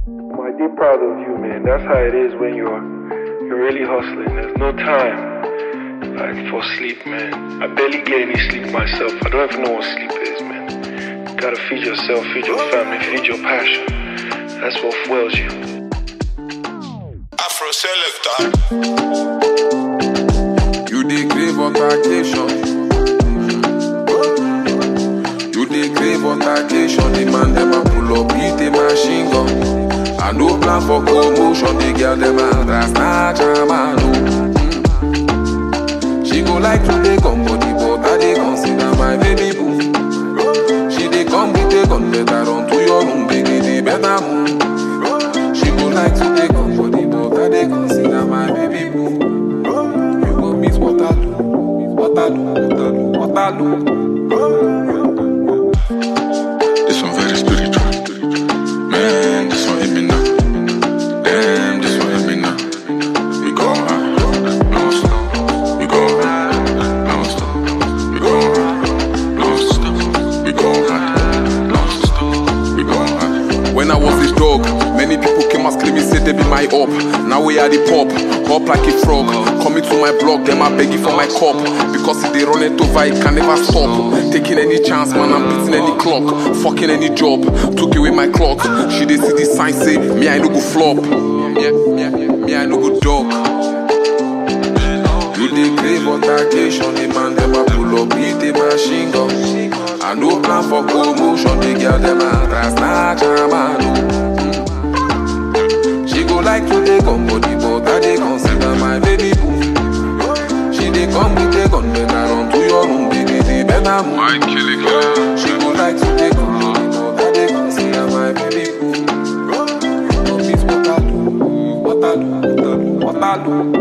I deep proud of you, man. That's how it is when you're you're really hustling. There's no time like for sleep, man. I barely get any sleep myself. I don't even know what sleep is, man. You gotta feed yourself, feed your family, feed your passion. That's what fuels you. Afro Selector. You dey crave altercation. You dey crave altercation. The man dem a pull up with a machine gun. I no plan for commotion. The girl dem a try snatch am and oh. She go like to dey come body, but I dey consider my baby boo. She dey come with a gun, better run to your room, baby, the better move. She go like to dey come body, but I dey consider my baby boo. You go miss Waterloo, Waterloo, Waterloo, Waterloo. This one very spiritual. Man, this one hit me now. Damn, this one hit me now. We go high, no stop. We go high, no stop. We go high, no stop. We go high, no stop. We go high. When I was this dog, many people came and screaming, say they be my up. Now we are the pop, hop like a frog. Coming to my block, them I begging for my cup. Because if they run it over, it can never stop. Taking any chance, man, I'm beating any clock. Fucking any job, took away my clock. She they see the sign, say, me I no go flop. Yeah, yeah, yeah, me I no go dog. You dey crave altercation, the man dem a pull up with a machine gun. I no plan for commotion, the girl dem a try snatch am and oh. She go like to dey come body, but I dey consider my baby boo. She dey come with a gun, then I run to your room, baby, the better move. White killing girl. She go like to dey come body, but I dey consider my baby boo. You know miss Waterloo, Waterloo, Waterloo, Waterloo.